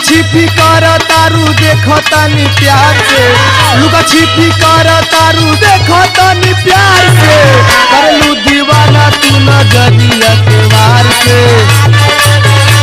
छिपी कर तारू देखो तनी प्यार से लुका छिपी कर तारू देखो तनी प्यार से करलू दीवाना तू नजरिया के वार से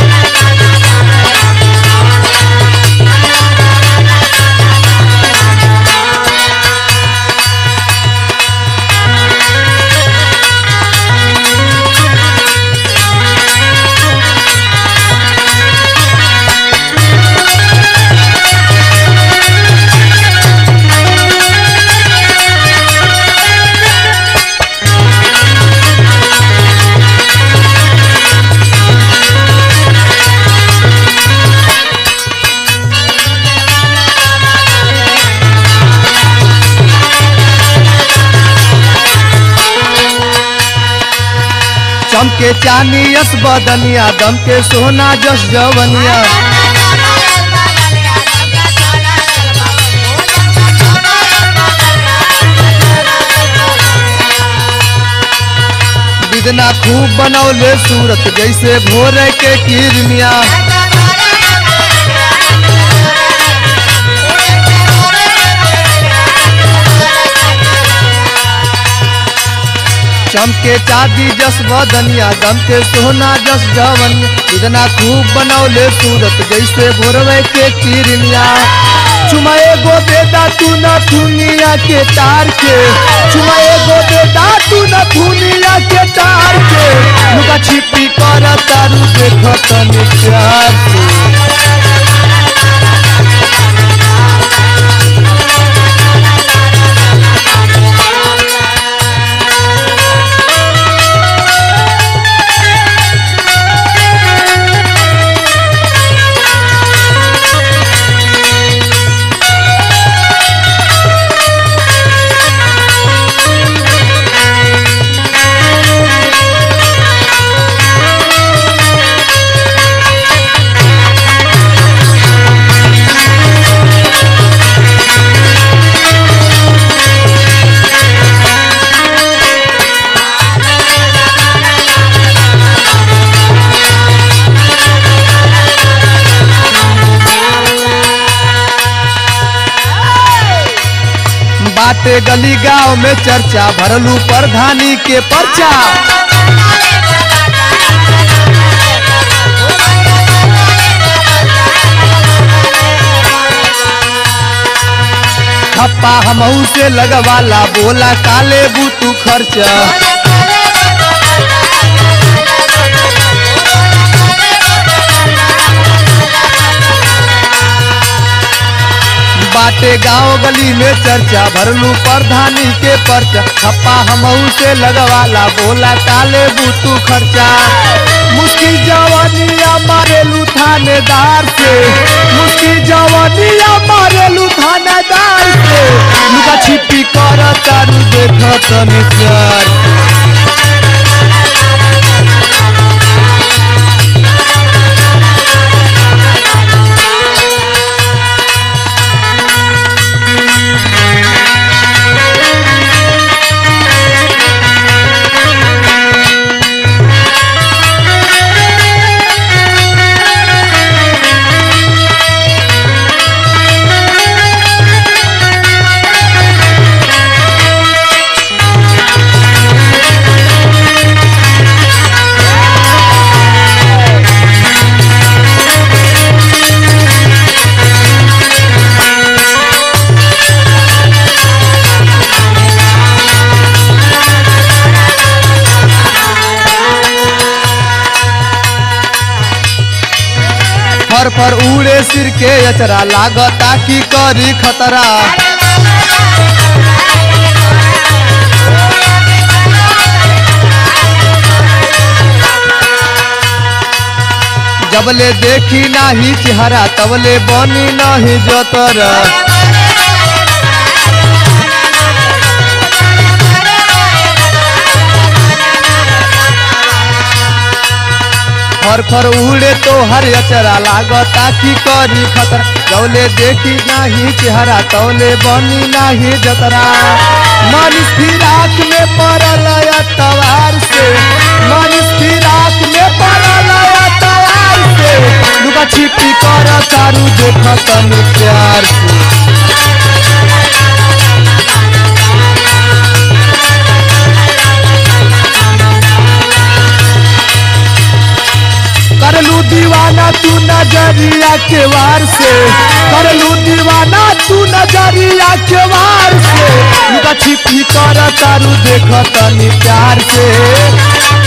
चमके चानी यस बदनिया दम के सोना जस जवनिया बिदना खूब बनौले सूरत जैसे भोर के किरमिया चमके चांदी जस बदनिया दम के सोना जस जवन इतना खूब बनौले सूरत जैसे भोरवे के किरनिया चुमा एगो बेटा तू न दुनिया के तार के चुमा एगो बेटा तू न दुनिया के तार के लुका छिपी कर तारू देख तनी प्यार से बाटे गली गांव में चर्चा भरलू प्रधानी के पर्चा खप्पा हमहू से लगवाला बोला काले बूतू खर्चा बाटे गांव गली में चर्चा भरलू प्रधानी के पर्चा खप्पा हमहू से लगवाला बोला काले बूतू खर्चा मुश्किल जवानिया मारेलू थानेदार से मुश्किल जवानिया मारेलू थानेदार से लुका छिपी कर तारू देख तनी प्यार फर फर उड़े सिर के अचरा लागता की करी खतरा जबले देखी नाही चेहरा तबले बनी नहीं जतर फर फर उड़े तो हर अचरा लागता की करी खतरा जौले देखी नाही चेहरा तौले बनी नाही जतरा मनीष फिराक में पड़ल तवार से मनीष फिराक में पड़ल तवार से लुका छिपी कर तारू देखा तनी प्यार से करलू दीवाना तू नजरिया के वार से करलू दीवाना तू नजरिया के वार से लुका छिपी कर तारू देख तनी प्यार से